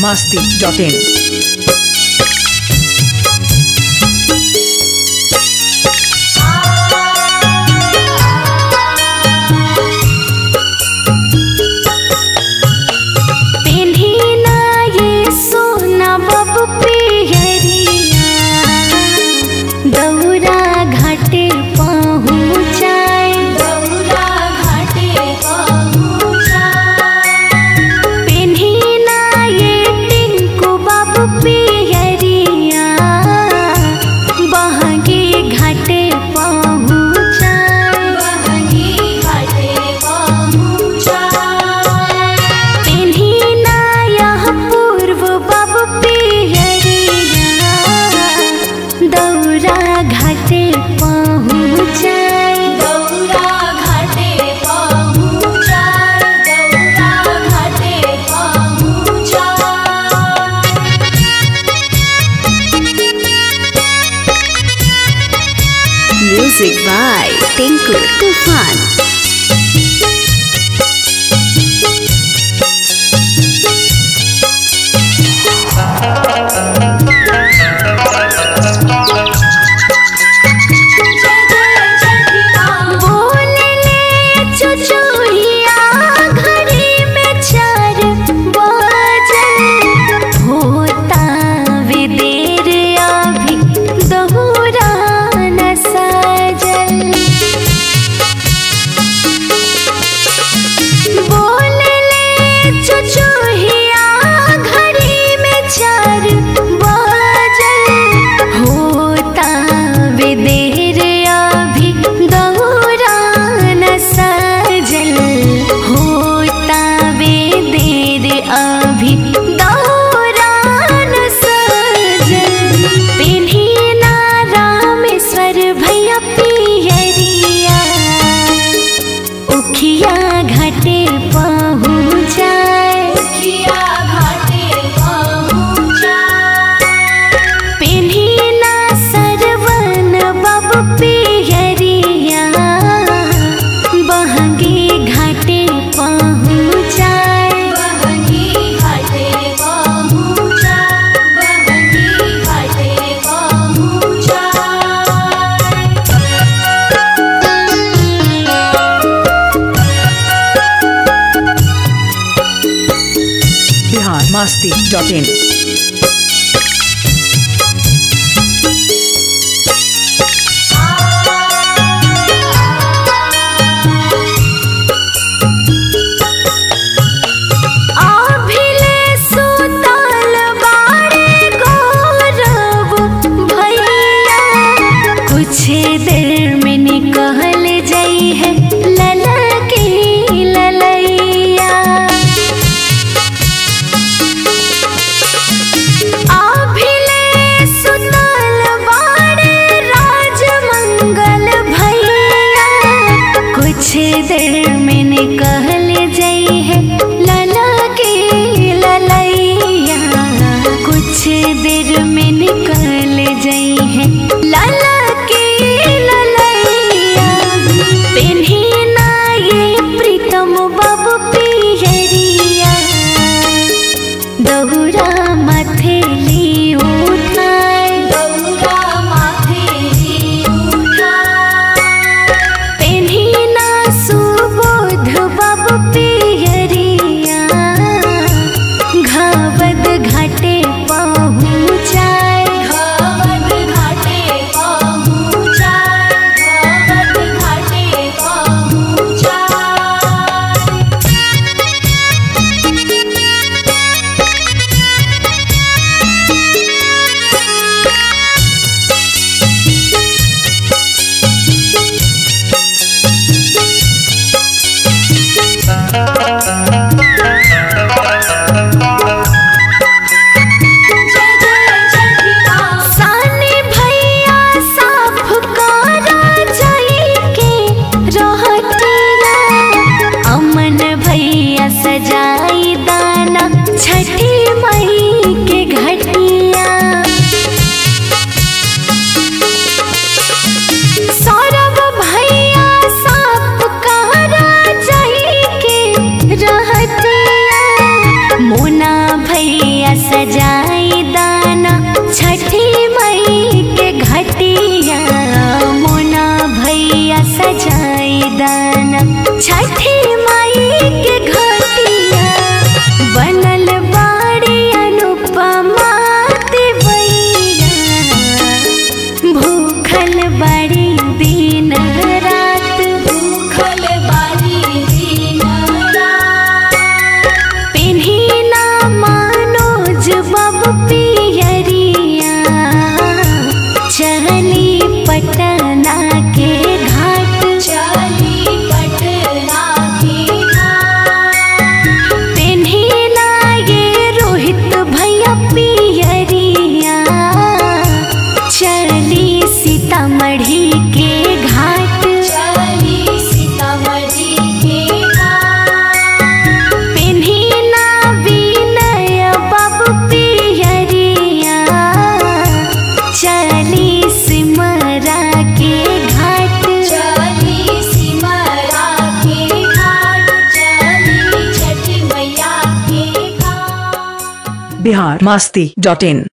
masti.in. पेन्हिना ये सोना bob पियरिया दौरा घाटे पहुँचाए दौरा घाटे पेन्हिना ये टिंकू बब पियरिया बहगे घाटे पहुँचाए बहगे घाटे पहुँचाए पेन्हिना यह पूर्व बब पियरिया दौरा घाटे पहुँचाए दौरा घाटे पहुँचाए दौरा घाटे पहुँचाए Music by Tinku Tufan. बोलले चुचुहिया घड़ी में चार बजल होता वे देर अभी दोहरा न सजल बोलले चुचुहिया घड़ी में चार बजल होता वे देर अभी दौरा न सजल होता वे देर अभी दौरा न सजल पिन्हिना रामेश्वर भैया पियरिया उखिया घाटे पहुँचाए उखिया घाटे पहुँचाए पिन्हिना सरवन बब पियरिया बहंगी घाटे पहुँचाए बहंगी घाटे पहुँचाए बहंगी घाटे Bihar masti.in. आभिले सुतल बाड़े गौरव भैया कुछ देर में निकल जाई है लला की ललैया आभिले सुतल बाड़े राजमंगल भैया कुछ देर में निकल जाई है लला के ललैया कुछ देर में निकल जाई है लला के ललैया पेन्ही दाना छठी माई के घटिया बनल बाड़ी अनुपमा देवैया भूखल बाड़ी दिन रात भूखल बाड़ी दिन रात पेन्ही ना मनोज बब पियरिया चली पटना के घाट चली पटना के घाट पेन्ही ना ये रोहित भैया पियरिया चली सीतामढ़ी के घाट चली सीतामढ़ी के घाट पेन्ही ना विनय बाबू पियरिया चली सिमरा के घाट चली सिमरा के घाट चली छठी मैया के घाट बिहार मास्ती डॉट इन